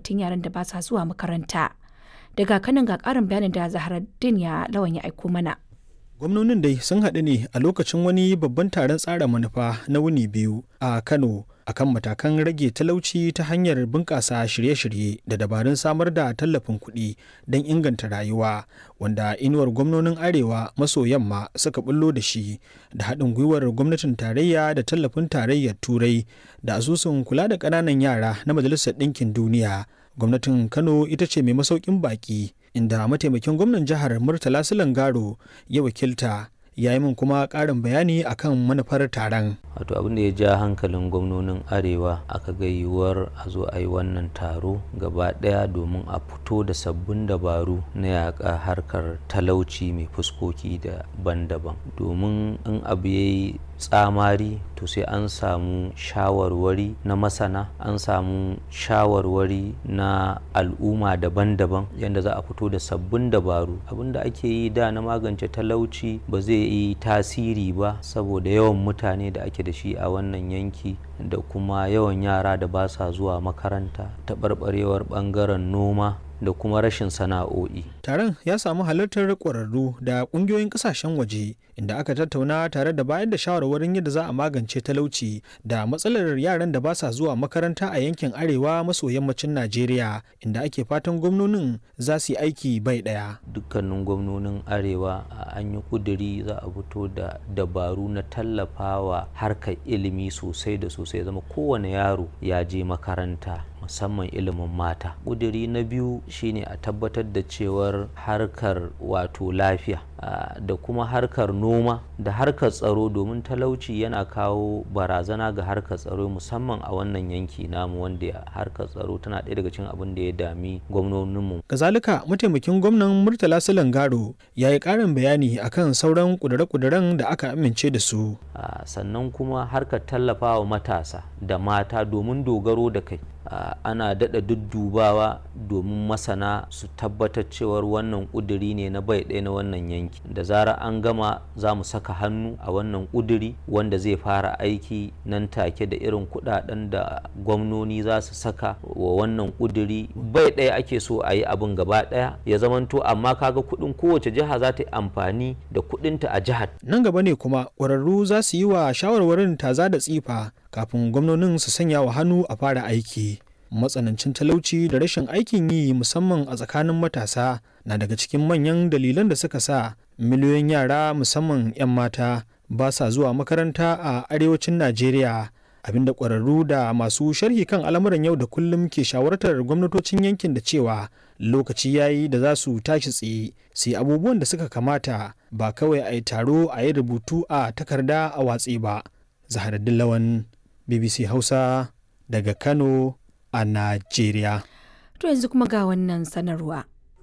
batun yaran da ba sa zuwa makaranta. Daga kanin ga ƙarin bayanin da Zaharaddin ya lawan ya aiko mana. gwamnonin dai sun haɗu ne a lokacin wani babban taron tsara manufa na wuni biyu a kano akan matakan rage talauci ta hanyar bunƙasa shirye-shirye da dabarun samar da tallafin kuɗi don inganta rayuwa wanda inuwar gwamnonin arewa maso yamma suka bullo da shi da haɗin gwiwar gwamnatin tarayya da tallafin tarayyar turai da asusun kula da ƙananan yara na majalisar ɗinkin duniya gwamnatin kano ita ce mai masaukin baƙi inda mataimakin gwamnan jihar murtala garo ya wakilta ya yi min kuma ƙarin bayani akan manufar taron wato abin da ya ja hankalin gwamnonin arewa aka ga yiwuwar a zo a yi wannan taro gaba ɗaya domin a fito da sabbin dabaru na yaƙa harkar talauci mai fuskoki daban-daban domin in abu ya yi tsamari to sai an samu shawarwari na masana an samu shawarwari na al'umma daban-daban yadda za a fito da sabbin dabaru abinda ake yi da na magance talauci ba zai yi tasiri ba saboda yawan mutane da ake da shi a wannan yanki da kuma yawan yara da ba sa zuwa makaranta taɓarɓarewar ɓangaren noma da kuma rashin sana'o'i. Taron ya samu halartar ƙwararru da ƙungiyoyin ƙasashen waje inda aka tattauna tare da bayar da shawarwarin yadda za a magance talauci da matsalar yaran da ba sa zuwa makaranta a yankin arewa maso yammacin Najeriya inda ake fatan gwamnonin za su yi aiki bai ɗaya. Dukkanin gwamnonin arewa an yi ƙuduri za a fito da dabaru na tallafawa harkar ilimi sosai da sosai zama kowane yaro ya je makaranta musamman ilimin mata ƙuduri na biyu shine a tabbatar da cewar harkar wato lafiya da kuma harkar noma da harkar tsaro domin talauci yana kawo barazana ga harkar tsaro musamman a wannan yanki namu wanda harkar tsaro tana ɗaya daga cikin abin da ya dami gwamnoninmu. kazalika mataimakin gwamnan murtala silangaro ya yi ƙarin bayani akan sauran ƙudure-ƙuduren da aka amince da su. sannan kuma harkar tallafawa matasa da mata domin dogaro da kai Uh, ana daɗa duddubawa domin masana su tabbatar cewar wannan ƙuduri ne na bai ɗaya na wannan yanki da zara an gama za mu saka hannu a wannan ƙuduri wanda zai fara aiki nan take da irin kuɗaɗen da gwamnoni za su saka wa wannan ƙuduri bai ɗaya ake so a yi abin gaba ɗaya ya zamanto amma kaga kuɗin kowace jiha za ta yi amfani da kuɗinta a jihar nan gaba ne kuma ƙwararru za su yi wa shawarwarin taza da tsifa kafin gwamnonin su sanya wa hannu a fara aiki matsanancin talauci da rashin aikin yi musamman a tsakanin matasa na daga cikin manyan dalilan da suka sa miliyoyin yara musamman 'yan mata ba sa zuwa makaranta a arewacin najeriya abinda ƙwararru da masu sharhi kan al'amuran yau da kullum ke shawartar gwamnatocin yankin da cewa lokaci yayi da za su tashi tsaye su yi abubuwan da suka kamata ba kawai a yi taro a yi rubutu a takarda a watsi ba zaharaddin lawan bbc hausa daga kano a najeriya To yanzu kuma ga wannan sanarwa.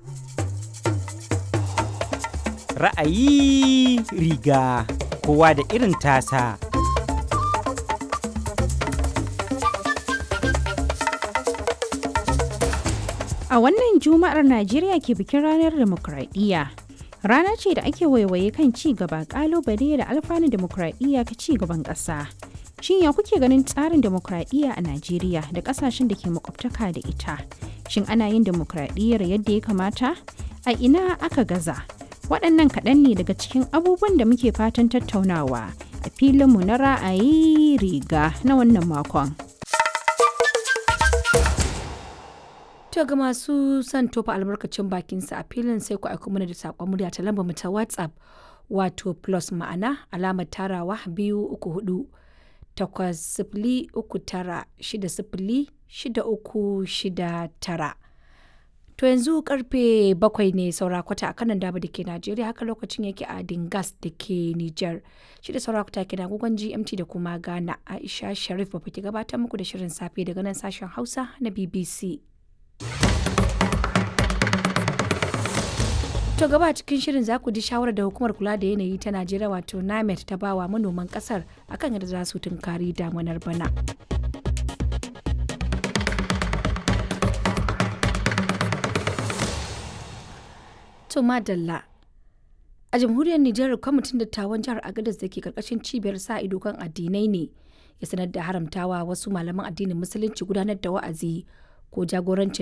Ra'ayi riga kowa da irin tasa. A wannan Juma'ar Najeriya ke bikin ranar demokradiyya. Rana ce da ake waiwaye kan ci gaba kalubale da alfanun demokradiyya ka ci gaban ƙasa. Shin ya kuke ganin tsarin demokradiyya a Najeriya da ƙasashen da ke makwabtaka da ita? Shin ana yin demokradiyyar yadda ya kamata? A ina aka gaza? Waɗannan kaɗan ne daga cikin abubuwan da muke fatan tattaunawa a filinmu na ra'ayi riga na wannan makon. To ga masu son tofa albarkacin bakinsa a filin sai ku aiko mana da saƙon murya ta lambar mu ta WhatsApp wato plus ma'ana alamar tarawa biyu uku hudu takwas sifili uku tara shida sifili shida uku shida tara. To yanzu karfe bakwai ne saura kwata a kanan daba da ke Najeriya haka lokacin yake a Dingas da ke Nijar. Shi da saura kwata ke agogon GMT da kuma Ghana Aisha Sharif ba ke gabatar muku da shirin safe daga nan sashen Hausa na BBC. To gaba cikin shirin za ku ji shawarar da hukumar kula da yanayi ta Najeriya wato NAMET ta bawa manoman kasar akan yadda za su tunkari damunar bana. To madalla. A jamhuriyar Nijar kwamitin dattawan jihar Agadez da ke karkashin cibiyar sa ido kan addinai ne ya sanar da haramtawa wasu malaman addinin musulunci gudanar da wa'azi ko jagorancin